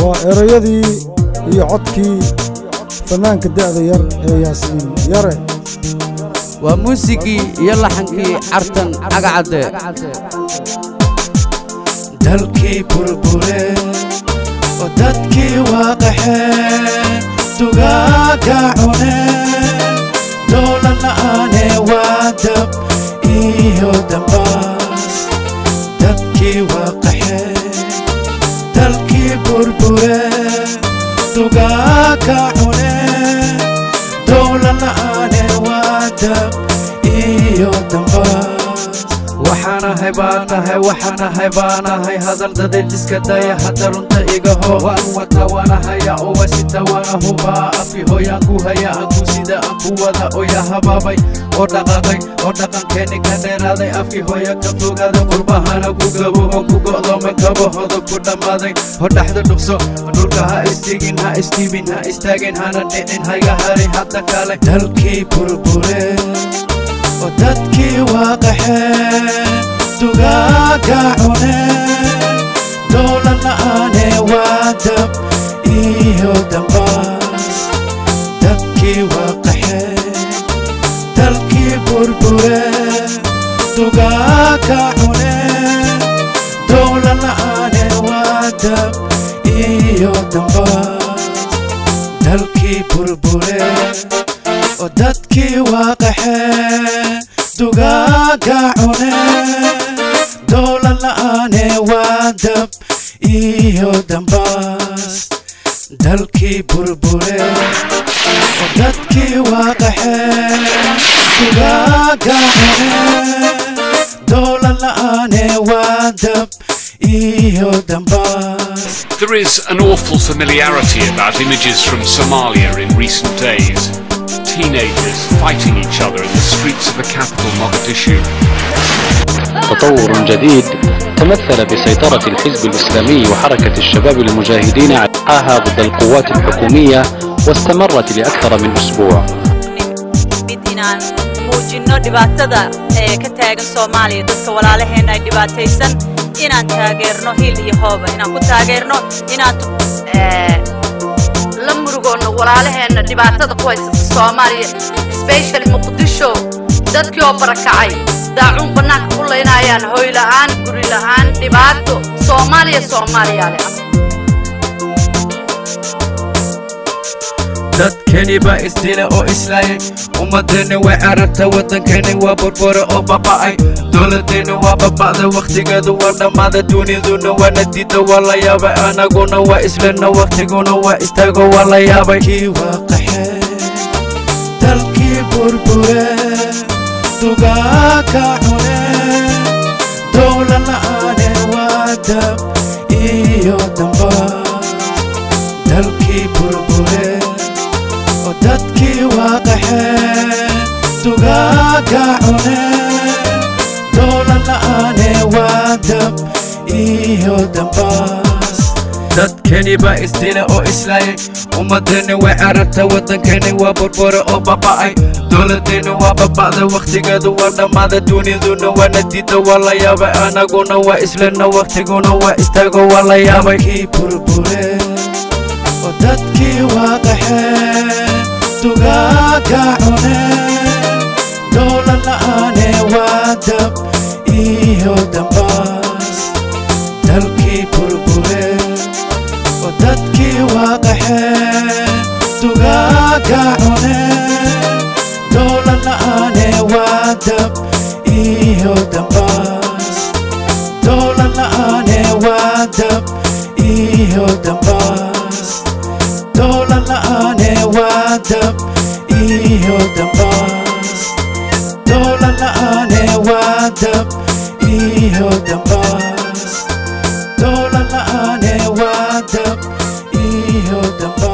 waa erayadii iyo codkii fannaanka da'da yar ee yaasiin yare waa muusigii iyo laxankii cartan cagacadde dalkii burbure oo dadkii waaqaxe dugaaga cune dowlad la'aane waa dab iyo dambaas dadkii waaqaxe dalkii burbure dugaaga cune dowlad la'aane waa dab iyo dambaas waxaanahay baan nahay waxaanahay baanahay hadal dadeed iska daya hadda runta igaho waan wata waanahaya uwa sita waana hubaa afi hooyaan ku haya anku sida aan ku wada oya habaabay oo dhaqaaqay oo dhaqankeeni ka dheeraaday afkii hooya ka fogaaday qurbahana ku gabooban ku go'doomay kabahooda ku dhammaaday hodhaxda dhugso dhulka ha istigin ha istiibin ha istaagin hana dhicin haga harin hadda kale dalkii burbure oo dadkii waaqaxe dugaaga cune dowlad la'aane waa dab iyo dambaas dadkii waaqaxe dalkii burbure dugaaga cune dowlad la'aane waa dab iyo dambaas dalkii burbure oo dadkii waaqaxe dugaaga cune dowlad la'aane waa dab iyo dambaas dalkii burbure oo dadkii waaqaxe dugaaga cune dowlad la'aane waa dab iyo dambaas There is an awful familiarity about images from Somalia in recent days. Teenagers fighting each other in the streets of the capital Mogadishu. تطور جديد تمثل بسيطرة الحزب الإسلامي وحركة الشباب المجاهدين على ضد القوات الحكومية واستمرت لأكثر من أسبوع mid inaan muujinno dhibaatada ee ka taagan soomaaliya dadka walaalaheenna ay dhibaataysan inaan taageerno hil iyo hooba inaan ku taageerno inaan la murugoonno walaalaheenna dhibaatada ku haysata soomaaliya sbeshali muqdisho dadkii oo barakacay daacuun bannaanka ku laynayaan hoy la'aan guri la'aan dhibaato soomaaliya soomaaliya leh dadkeni baa isdila oo islaayay ummadeenni way cararta waddankeeni waa burbura oo baba'ay dowladeenni waa baba'da wakhtigeedu waa dhammaada duniduna waana diida waa la yaabay anaguna waa islena wakhtiguna waa istaago waa la yaabay kii waaqaxe dalkii burbure dugaaga cune dowlad la'aane waa dab iyo dambaas dalkii burbure oo dadkii waaqaxe dugaaga cune dowlad la'aane waa dab iyo dambaas dadkeni baa isdila oo islaayay ummadeenni way cararta waddankeeni waa burbura oo baba'ay dowladeenni waa baba'da wakhtigeedu waa dhammaada duniduna waana diida waa la yaabay anaguna waa islena wakhtiguna waa istaago waa la yaabay kii burbure oo dadkii waaqaxe dugaaga cune dowlad la'aane waa dab iyo dambaas dalkii burbure oo dadkii waaqaxe dugaaga cune dowlad la'aane waa dab iyo dambaas dowlad la'aane waa dab iyo dambaas dowlad la'aane waa dab iyo dambaas dowlad la'aane waa dab iyo dambaas dowlad la'aane waa dab iyo dambaas